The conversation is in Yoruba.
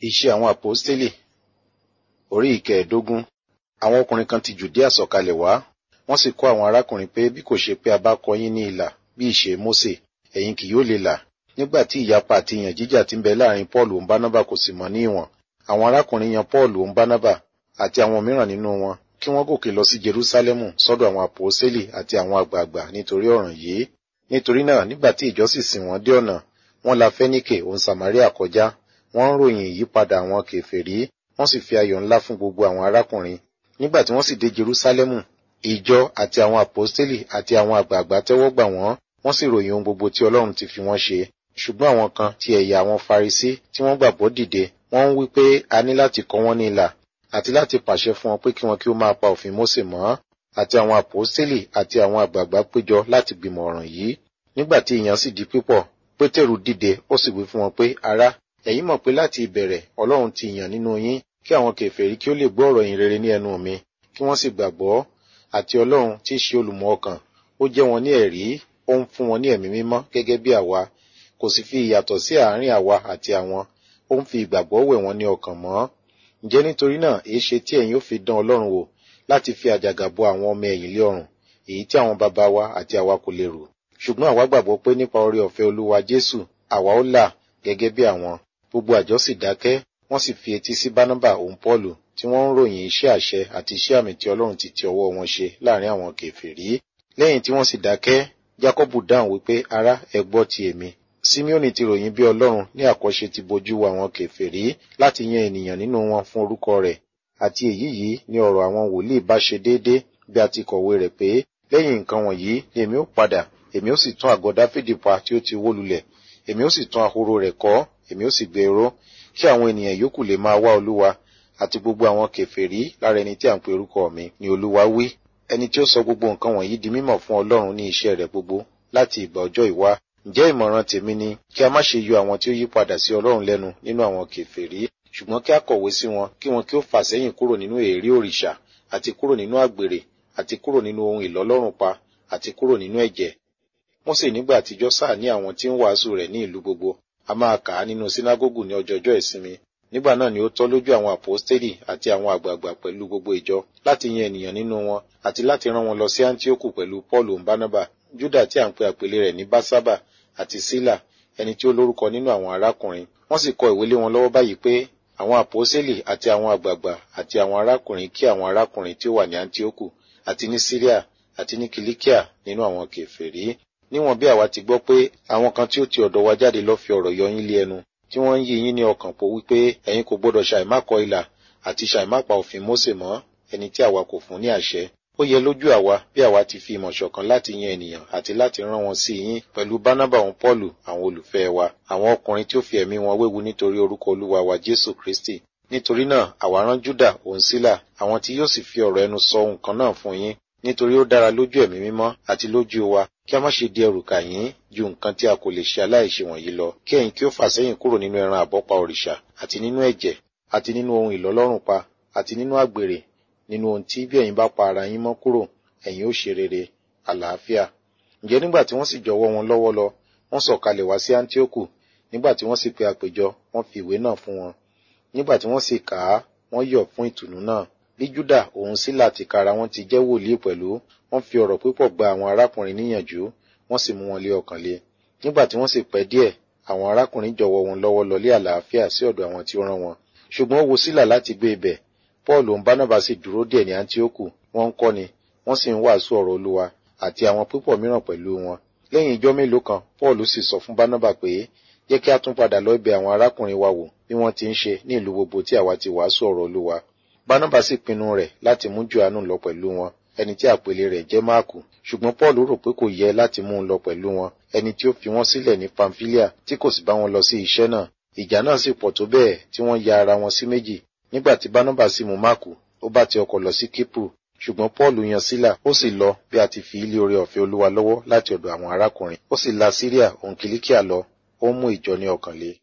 Iṣẹ́ àwọn àpọ́stélì orí ìkẹẹ̀ẹ́dógún. Àwọn ọkùnrin kan ti Jùdíà sọ̀kalẹ̀ wá, wọ́n sì kọ́ àwọn arákùnrin pé bí kò ṣe pé a bá kọ yín ní ilà bí ìṣe Mósè, ẹ̀yin kì yóò lè là. Nígbà tí ìyapa àti ìyàn jíjà ti ń bẹ láàrin Pọ́ọ̀lù òun Bánábà kò sì mọ ní ìwọ̀n, àwọn arákùnrin yan Pọ́ọ̀lù òun Bánábà àti àwọn mìíràn nínú wọn kí wọ́n gòkè lọ sí Jerúsálẹ́mù sọ́dọ̀ àwọn àpọ́stélì àti àwọn àgbààgbà nítorí ọ̀ràn yìí. Nítorí náà nígbà tí ìjọ sì sìn wọ́n dé ọ̀nà, wọ́n la Fẹ́níkè òun Sàmáríà kọjá, wọ́n ń ròyìn ìyípadà àwọn kèfèrí, wọ́n sì fi ayọ̀ ńlá fún gbogbo àwọn arákùnrin. Nígbà tí wọ́n sì dé Jerúsálẹ́mù, ìjọ àti àwọn àpọ́stélì àti àwọn àgbààgbà tẹ́wọ́ gbà wọ́n, wọ́n sì ròyìn ohun gbogbo tí Ọlọ́run ti fi wọ́n ṣe. Ṣùgbọ́n àwọn kan ti ẹ̀yà àwọn Farisí tí wọ́n gbàgbọ́ dìde, wọ́n ń wí pé a ní láti kọ wọ́n ní ilà àti láti pàṣẹ fún wọn pé kí wọn kí ó máa pa òfin Mósè mọ́ àti àwọn àpọ́stélì àti àwọn àgbààgbà péjọ láti gbìmọ̀ ọ̀ràn yìí. Nígbà tí ìyàn sì di pípọ̀, Pétérù dìde ó sì wí fún wọn pé ará ẹ̀yin mọ̀ pé láti ìbẹ̀rẹ̀ Ọlọ́run ti yàn nínú yín kí àwọn kèfèrí kí ó lè gbọ́ ọ̀rọ̀ yìí rere ní ẹnu mi kí wọ́n sì gbàgbọ́ àti Ọlọ́run tí í ṣe olùmọ̀ ọkàn ó jẹ́ wọn ní ẹ̀rí ó ń fún wọn ní ẹ̀mí mímọ́ gẹ́gẹ́ bí àwa kò sì fi ìyàtọ̀ sí àárín àwa àti àwọn ó ń fi ìgbàgbọ́ wẹ̀ wọ́n ní ọkàn mọ́ ǹjẹ́ nítorí náà èé ṣe tí ẹ̀yin ó fi dán Ọlọ́run wò láti fi àjàgà bo àwọn ọmọ ẹ̀yìn lé ọrùn èyí tí àwọn bàbá wa àti àwa kò lè rò ṣùgbọ́n àwa gbàgbọ́ pé nípa oore ọ̀fẹ́ Olúwa Jésù àwa ó là gẹ́gẹ́ bí àwọn gbogbo àjọ sì dákẹ́ wọ́n sì fi etí sí Bánábà òun Pọ́ọ̀lù tí wọ́n ń ròyìn iṣẹ́ àṣẹ àti iṣẹ́ àmì tí Ọlọ́run ti ti ọwọ́ wọn ṣe láàrin àwọn kèfèrí lẹ́yìn tí wọ́n sì dákẹ́ Jákọ́bù dáhùn wípé ará ẹ gbọ́ ti èmi Simeoni ti ròyìn bí Ọlọ́run ní àkọ́ṣe ti bojú wo àwọn kèfèrí láti yan ènìyàn nínú wọn fún orúkọ rẹ̀ àti èyí yìí ni ọ̀rọ̀ àwọn wòlíì bá ṣe déédé bí a ti kọ̀wé rẹ̀ pé lẹ́yìn nǹkan wọ̀nyí ni èmi ó padà èmi ó sì tún àgọ́ Dáfídì pa tí ó ti wó lulẹ̀ èmi ó sì tún ahoro rẹ̀ kọ́ èmi ó sì gbé ró kí àwọn ènìyàn yòókù lè máa wá Olúwa àti gbogbo àwọn kèfèrí lára ẹni tí à ń pe orúkọ mi ni Olúwa wí ẹni tí ó sọ gbogbo nǹkan wọ̀nyí di mímọ̀ fún Ọlọ́run ní iṣẹ́ rẹ̀ gbogbo láti ìgbà ọjọ́ ìwá ǹjẹ́ ìmọ̀ràn tèmi ni kí a má ṣe yọ àwọn tí ó yí padà sí Ọlọ́run lẹ́nu nínú àwọn kèfèrí ṣùgbọ́n kí a kọ̀wé sí wọn kí wọn kí ó fà sẹ́yìn kúrò nínú èérí òrìṣà àti kúrò nínú àgbèrè àti kúrò nínú ohun ìlọ́lọ́rùn pa àti kúrò nínú ẹ̀jẹ̀ Mósè nígbà àtijọ́ sáà ní àwọn tí ń wàásù rẹ̀ ní ìlú gbogbo a máa kà á nínú sínágógù ní ọjọọjọ́ ìsinmi nígbà náà ni ó tọ́ lójú àwọn àpọ́stélì àti àwọn àgbààgbà pẹ̀lú gbogbo ìjọ láti yan ènìyàn nínú wọn àti láti rán wọn lọ sí Áńtíókù pẹ̀lú Pọ́ọ̀lù òǹbánábà Júdà tí à ń pe àpèlé rẹ̀ ní Básábà àti Sílà ẹni tí ó lórúkọ nínú àwọn arákùnrin wọ́n sì kọ ìwé lé wọn lọ́wọ́ báyìí pé àwọn àpọ́stélì àti àwọn àgbààgbà àti àwọn arákùnrin kí àwọn arákùnrin tí ó wà ní Áńtíókù àti ní Síríà àti ní Kìlíkíà nínú àwọn kèfèrí níwọ̀n bí àwa ti gbọ́ pé àwọn kan tí ó ti ọ̀dọ̀ wa jáde lọ fi ọ̀rọ̀ yọ yín lé ẹnu tí wọ́n ń yí yín ní ọkàn po wípé ẹ̀yin kò gbọ́dọ̀ ṣàìmákọ ilà àti ṣàìmápa òfin Mósè mọ́ ẹni tí àwa kò fún ní àṣẹ ó yẹ lójú àwa bí àwa ti fi ìmọ̀ ṣọ̀kan láti yan ènìyàn àti láti rán wọn sí yín pẹ̀lú Bánábà òun Pọ́ọ̀lù àwọn olùfẹ́ wa àwọn ọkùnrin tí ó fi ẹ̀mí wọn wéwu nítorí orúkọ Olúwa wa Jésù Kristi nítorí náà àwa rán Júdà òun Sílà àwọn tí yóò sì fi ọ̀rọ̀ ẹnu sọ ohun kan náà fún yín nítorí ó dára lójú ẹ̀mí mímọ́ àti lójú wa kí a má ṣe di ẹrù kà yín ju nǹkan tí a kò lè ṣe aláìṣe wọ̀nyí lọ kí ẹ̀yin kí ó fà sẹ́yìn kúrò nínú ẹran àbọ́pa òrìṣà àti nínú ẹ̀jẹ̀ àti nínú ohun ìlọ́lọ́rùn pa àti nínú àgbèrè nínú ohun tí bí ẹ̀yin bá pa ara yín mọ́ kúrò ẹ̀yin ó ṣe rere àlàáfíà ǹjẹ́ nígbà tí wọ́n sì jọ̀wọ́ wọn lọ́wọ́ lọ wọ́n sọ̀kalẹ̀ wá sí Áńtíókù nígbà tí wọ́n sì pe àpéjọ wọ́n fi ìwé náà fún wọn nígbà tí wọ́n sì kà á wọ́n yọ̀ fún ìtùnú náà bí Júdà òun Sílà tìkára wọn ti jẹ́ wòlíì pẹ̀lú wọ́n fi ọ̀rọ̀ púpọ̀ gba àwọn arákùnrin níyànjú wọ́n sì mú wọn lé ọkàn le nígbà tí wọ́n sì pẹ́ díẹ̀ àwọn arákùnrin jọ̀wọ́ wọn lọ́wọ́ lọ lé àlàáfíà sí ọ̀dọ̀ àwọn tí ó rán wọn ṣùgbọ́n ó wo Sílà láti gbé ibẹ̀ Paul òun Bánábà sì dúró díẹ̀ ní Áńtíókù wọ́n ń kọ́ni wọ́n sì ń wàásù ọ̀rọ̀ Olúwa àti àwọn púpọ̀ mìíràn pẹ̀lú wọn lẹ́yìn ijọ́ mélòó kan Paul sì sọ fún Bánábà pé jẹ́ kí a tún padà lọ ibẹ̀ àwọn arákùnrin wa wò bí wọ́n ti ń ṣe ní ìlú gbogbo tí àwa ti wàásù ọ̀rọ̀ Olúwa Bánábà sì pinnu rẹ̀ láti mú Jòhánù lọ pẹ̀lú wọn ẹni tí àpèlé rẹ̀ jẹ́ Máàkù ṣùgbọ́n Paul rò pé kò yẹ láti mú un lọ pẹ̀lú wọn ẹni tí ó fi wọ́n sílẹ̀ ní Pamfilia tí kò sì bá wọn lọ sí iṣẹ́ náà ìjà náà sì pọ̀ tó bẹ́ẹ̀ tí wọ́n ya ara wọn sí méjì nígbà tí Bánábà sì mú Máàkù ó bá ti ọkọ̀ lọ sí Kípù ṣùgbọ́n Paul yan Sílà ó sì lọ bí a ti fi ilé oore ọ̀fẹ́ Olúwa lọ́wọ́ láti ọ̀dọ̀ àwọn arákùnrin ó sì la Síríà òun Kìlíkíà lọ ó mú ìjọ ní ọkàn le